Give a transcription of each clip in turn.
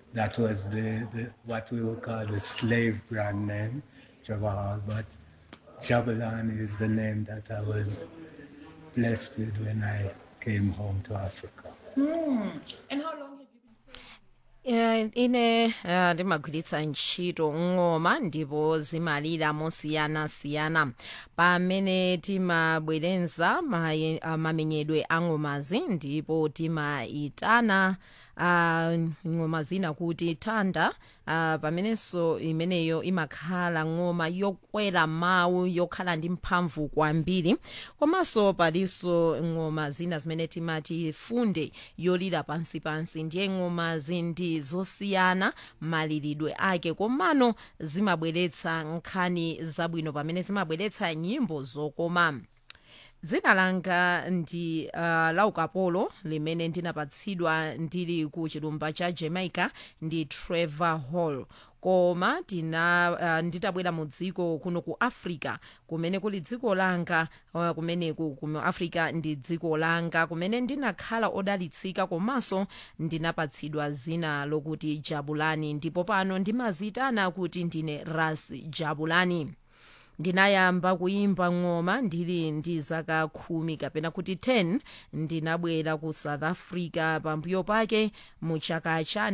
that was the, the what we would call the slave brand name, Jabal. But Jabalan is the name that I was blessed with when I came home to Africa. And how long have you been Eh, ine uh, ndimagwiritsa ntchito ng'oma ndipo zimalira mosiyanasiyana pamene timabwerenza maye- ah, mamenyedwe a ng'omazi ndipo timayitana uh, ng'oma zina kuti thanda uh, pamenenso imeneyo imakhala ng'oma yokwera mawu yokhala ndi mphamvu kwambiri komanso palinso ng'oma zina zimene timati funde yolira pansipansi ndiye ng'omazi ndi zosiyana maliridwe ake komano zimabweretsa nkhani zabwino pamene zimabweretsa nyimbo zokoma dzina langa ndi uh, laukapolo limene ndinapatsidwa ndili ku chilumba cha jamaica ndi trevor hall koma tina uh, nditabwera mu dziko kuno ku africa kumene kuli dziko langa uh, kumeneku ku africa ndi dziko langa kumene ndinakhala odalitsika komanso ndinapatsidwa zina lokuti jabulani ndipo pano ndimazitana kuti ndine ras jabulani ndinayamba kuyimba ng'oma ndili ndi zaka khumi kapena kuti 10 ndinabwera ku south africa pambuyo pake mu chaka cha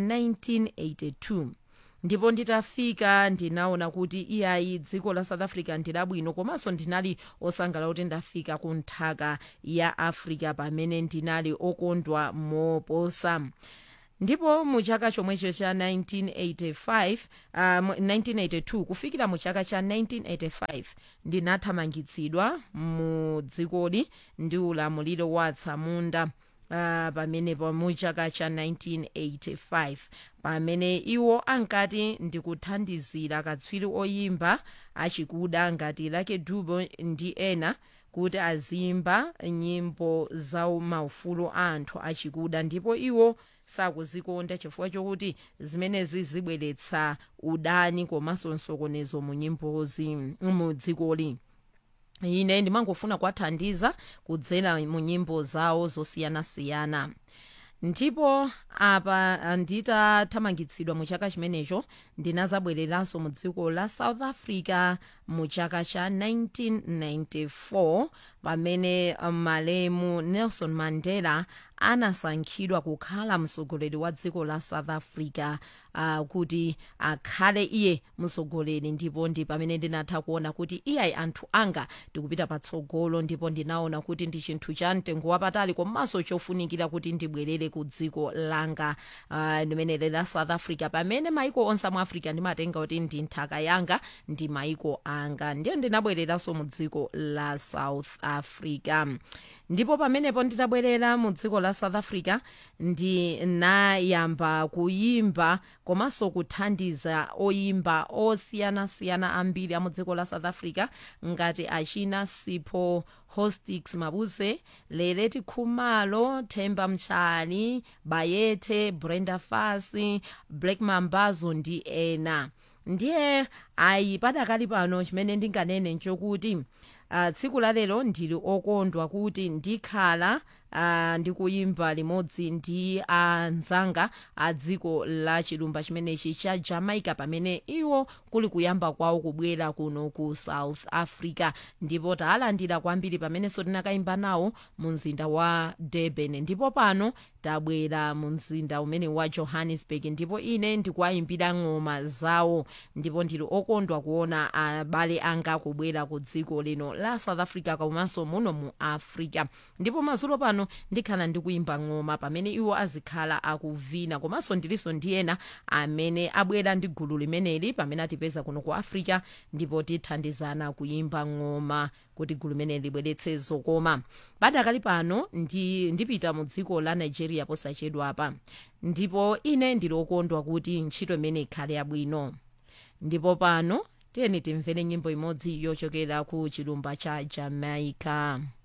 1982 ndipo nditafika ndinaona kuti iyayi dziko la south africa ndilabwino komanso ndinali osangalala kuti ndafika ku nthaka ya africa pamene ndinali okondwa moposa ndipo mu chaka chomwecho cha 1985 um, 1982 kufikira mu chaka cha 1985 ndinathamangitsidwa mu dzikoli ndi ulamuliro wa atsamunda uh, pamenepo mu chaka cha 1985 pamene iwo ankati ndikuthandizira katswiri oyimba achikuda ngati Lucky Dube ndi ena kuti azimba nyimbo za maufulu a anthu achikuda ndipo iwo sakuzikonda chifukwa chokuti zimenezi zibweretsa udani komanso msokonezo mu nyimbozi mu dzikoli ine ndimangofuna kuwathandiza kudzera mu nyimbo zawo zosiyanasiyana ndipo apa nditathamangitsidwa mu chaka chimenecho ndinazabwereranso mu dziko la south africa mu chaka cha 1994 pamene malemu nelson mandela anasankhidwa kukhala mtsogoleri wa dziko la south africa uh, kuti akhale iye mtsogoleri ndipo ndi pamene ndinatha kuona kuti iyayi anthu anga ndikupita patsogolo ndipo ndinaona kuti ndi chinthu cha mtengo wapatali komanso chofunikira kuti ndibwerere ku dziko langa uh, limeneli la south africa pamene maiko onse mu africa ndimatenga kuti ndi nthaka yanga ndi maiko anga ndiye ndinabwereranso mu dziko la south africa ndipo pamenepo nditabwerera mu dziko la south africa ndinayamba kuyimba komanso kuthandiza oyimba osiyanasiyana ambiri a mu dziko la south africa ngati achina sipho hostix mabuse leleti khumalo themba mtshali bayethe brenda fasi black mambazo ndi ena ndiye ayi padakali pano chimene ndinganene nchokuti uh, tsiku la lero ndili okondwa kuti ndikhala uh, ndikuyimba limodzi ndi anzanga a dziko la chilumba chimenechi cha jamaica pamene iwo kuli kuyamba kwawo kubwera kuno ku south africa ndipo talandira kwambiri pamenenso tinakayimba nawo mu mzinda wa durban ndipo pano tabwera mu mzinda umene wa johannesburg ndipo ine ndikuwayimbira ng'oma zawo ndipo ndili okondwa kuona abale anga kubwera ku dziko lino la south africa komanso muno mu africa ndipo mazulo pano ndikhala ndikuyimba ng'oma pamene iwo azikhala akuvina komanso ndilinso ndi ena amene abwera ndi gulu limeneli pamene atipeza kuno ku africa ndipo tithandizana kuyimba ng'oma kuti gulu limeneli libweretse zokoma padakali pano ndi, ndipita mu dziko la nigeria posachedwapa ndipo ine ndili okondwa kuti ntchito imene ikhale yabwino ndipo pano tiyeni timvere nyimbo imodzi yochokera ku chilumba cha jamaica